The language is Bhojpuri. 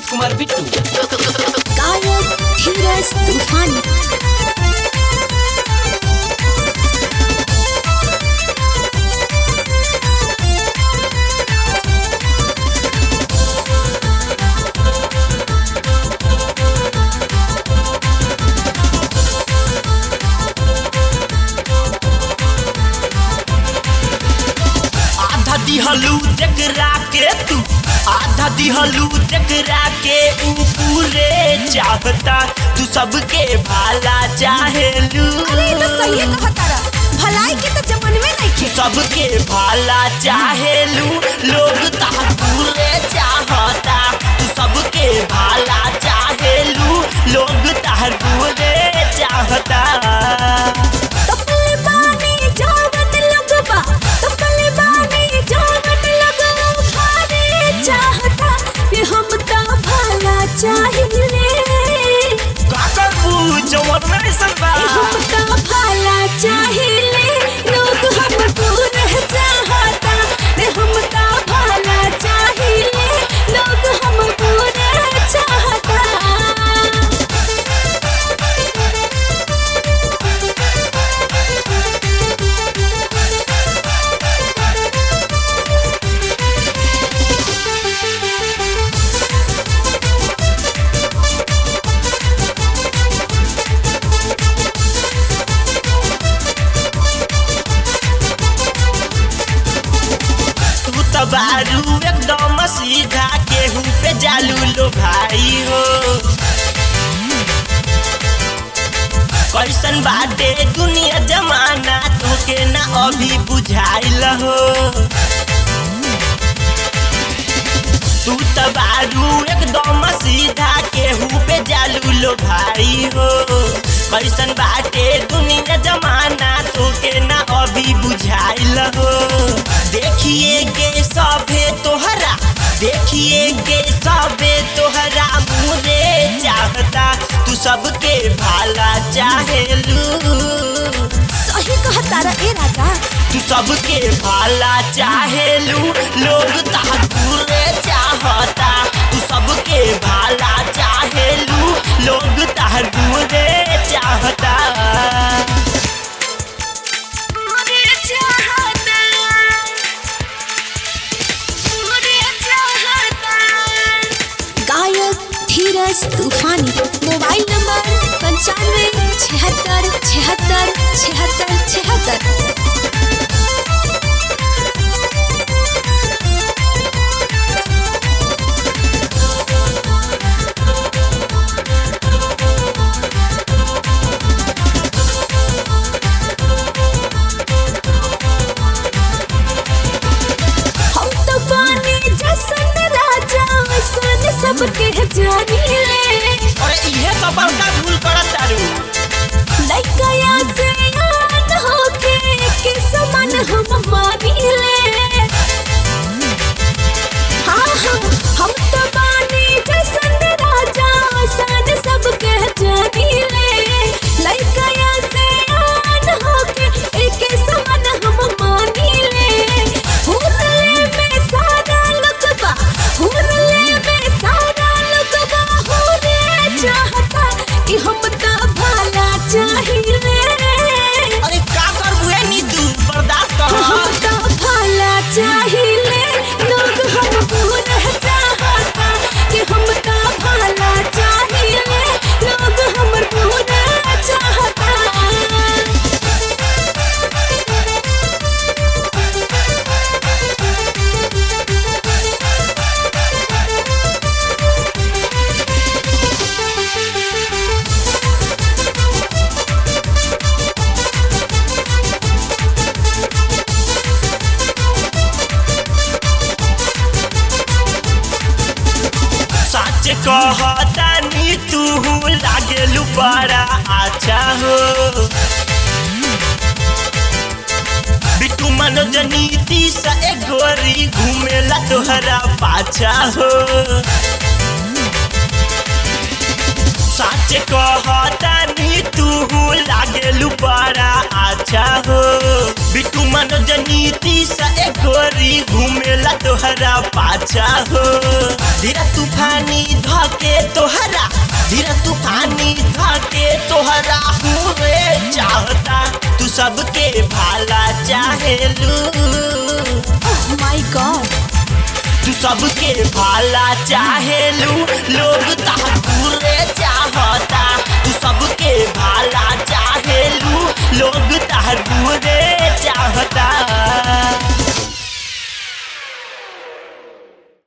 विनीत कुमार बिट्टू गायक धीरज तूफानी आधा दिहलू जकरा के तू आधा दिहलू जकरा के ऊ पूरे चाहता तू सबके भाला चाहेलू अरे ये तो सही कहा तारा भलाई के तो जमन में नहीं खे सबके भाला चाहेलू लोग ता पूरे चाहता तू सबके भाला चाहेलू लोग तार पूरे चाहता तपले बानी जावत लगबा तपले बानी जावत लगबा खाने चाहता ये हम ता भला चाहिए काकर पूछ वरना सबा ये हम ता भला चाहिए लोग हमको रह चाहता ये हम ता भला चाहिए लोग हमको रह चाहता तू तो बारू एकदम सीधा केहू पे जालू लो भाई हो कैसन बाटे दुनिया जमाना तोके ना अभी बुझाइल हो तू तो बारू एकदम सीधा केहू पे जालू लो भाई हो कैसन बाटे दुनिया जमाना तोके ना अभी बुझाइल हो देखिए के सभे तोहरा देखिए के सभे तोहरा मुरे चाहता तू सबके भाला चाहेलू सही कहा तारा ए राजा तू सबके भाला चाहेलू लोग ताकुरे चाहता तू सबके भाला चाहेलू लोग ताकुरे चाहता गायक धीरज तूफानी मोबाइल नंबर पंचानवे छिहत्तर छिहत्तर छिहत्तर छिहत्तर हम तो पानी जैसन राजा वैसन सबके जानी ले अरे इहे तो बड़का भूल करत तारू लइकया से याद होके के समान हम मानी ले हाँ हाँ हम तो बानी जैसन राजा सन सबके जानी ले लइकया से याद होके के समान हम मानी ले हुरले में सारा लुकबा हुरले में सारा लुकबा होने चाहता कि हम तो भला चाहिए अरे का करबू ए नीतू बर्दाश्त कर हम तो भला चाहिए लोग हमको रह चाहता कि हम तो भला चाहिए लोग हमको रह चाहता सच कहता नी तू लागेलू बड़ा अच्छा हो बिट्टू मनोज नीति से एक गोरी घूमेला तोहरा पाछा हो सच कहता नी तू लागेलू बड़ा अच्छा हो बिट्टू मनोज नीति से एक गोरी गोरी घूमेला तोहरा पाछा हो धीरा तूफानी धके तोहरा धीरा तूफानी धके तोहरा हुए चाहता तू सबके भाला चाहेलू ओह माय गॉड तू सबके भाला चाहेलू लोग तहरे चाहता